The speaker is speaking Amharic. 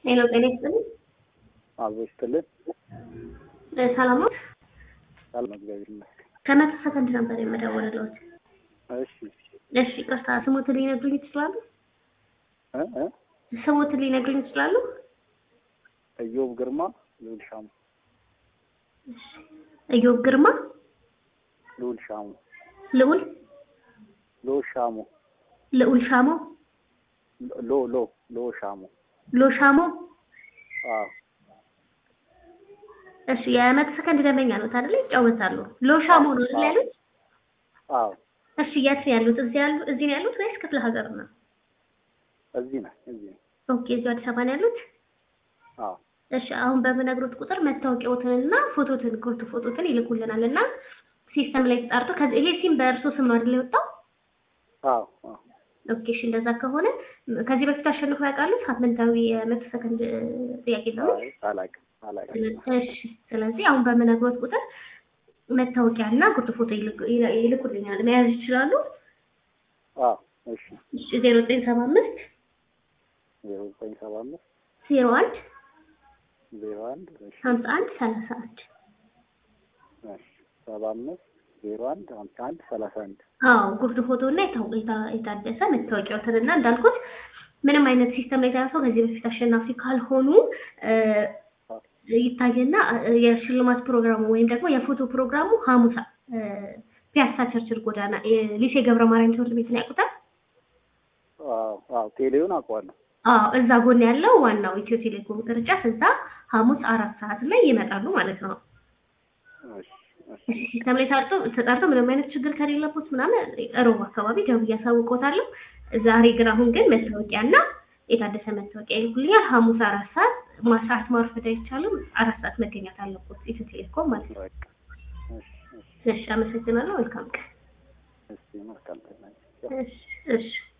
ሄሎ ጤና ይስጥልኝ። አብሮ ይስጥልን። እ ሰላም ነው? ሰላም እግዚአብሔር ይመስገን። ከመቶ ሰከንድ ነበር የምደውልልዎት። እሺ እሺ ይቅርታ፣ ስሞትን ሊነግሩኝ ይችላሉ? እ እ ስሞትን ሊነግሩኝ ይችላሉ? እዮብ ግርማ ልዑል ሻሙ እሺ እዮብ ግርማ ልዑል ሻሙ ልዑል ልዑል ሻሙ ልዑል ሻሞ ሎ ሎ ሎ ሻሙ ሎሻሞ አዎ እሺ የመቶ ሰከንድ ደንበኛ ነው አይደል? ይጫወታሉ። ሎሻሞ ነው አይደል ያሉት? አዎ እሺ የት ነው ያሉት? እዚህ ያሉ እዚህ ነው ያሉት ወይስ ክፍለ ሀገር ነው? እዚህ ነህ እዚህ ነህ ኦኬ እዚሁ አዲስ አበባ ነው ያሉት? አዎ እሺ አሁን በምነግሮት ቁጥር መታወቂያዎትንና ፎቶትን ጉርድ ፎቶትን ይልኩልናል እና ሲስተም ላይ ተጣርቶ ከዚህ ይሄ ሲም በእርሶ ስም ነው አይደል የወጣው? አዎ አዎ ኦኬ እሺ እንደዛ ከሆነ ከዚህ በፊት አሸንፎ ያውቃሉ? ሳምንታዊ የመቶ ሰከንድ ጥያቄ ነው። አይ አላውቅም አላውቅም። እሺ ስለዚህ አሁን በምነግሮት ቁጥር መታወቂያና ጉርድ ፎቶ ይልኩ- ይልኩልኛል መያዝ ይችላሉ? አዎ እሺ እሺ ዜሮ ዘጠኝ ሰባ አምስት ዜሮ ዘጠኝ ሰባ አምስት ዜሮ አንድ ዜሮ አንድ እሺ ሀምሳ አንድ ሰላሳ አንድ እሺ ሰባ አምስት ዜሮ አንድ ሀምሳ አንድ ሰላሳ አንድ አዎ ጉርድ ፎቶ እና የታ- የታ- የታደሰ መታወቂያዎትንና እንዳልኩት ምንም አይነት ሲስተም ላይ ተያዘው ከዚህ በፊት አሸናፊ ካልሆኑ እ፣ ይታየና እ፣ የሽልማት ፕሮግራሙ ወይም ደግሞ የፎቶ ፕሮግራሙ ሐሙስ እ፣ ፒያሳ ቸርችል ጎዳና እ፣ ሊሴ ገብረ ማርያም ትምህርት ቤትን ያውቁታል? አዎ አዎ ቴሌውን አውቀዋለሁ። አዎ እዛ ጎን ያለው ዋናው ኢትዮ ቴሌኮም ቅርንጫፍ እዛ ሐሙስ አራት ሰዓት ላይ ይመጣሉ ማለት ነው። እሺ እሺ ሲስተም ላይ ታርቶ ተጣርቶ ምንም አይነት ችግር ከሌለበት ምናምን ሮብ አካባቢ ደውዬ አሳውቅዎታለሁ። ዛሬ ግን አሁን ግን መታወቂያና የታደሰ መታወቂያ ይልኩልኛል። ሐሙስ አራት ሰዓት ማ- ሰዓት ማርፈድ አይቻልም። አራት ሰዓት መገኘት አለበት ኢትዮ ቴሌኮም ማለት ነው። በቃ እሺ እሺ እሺ አመሰግናለሁ። መልካም ቀን። እሺ መልካም ቀን። እሺ እሺ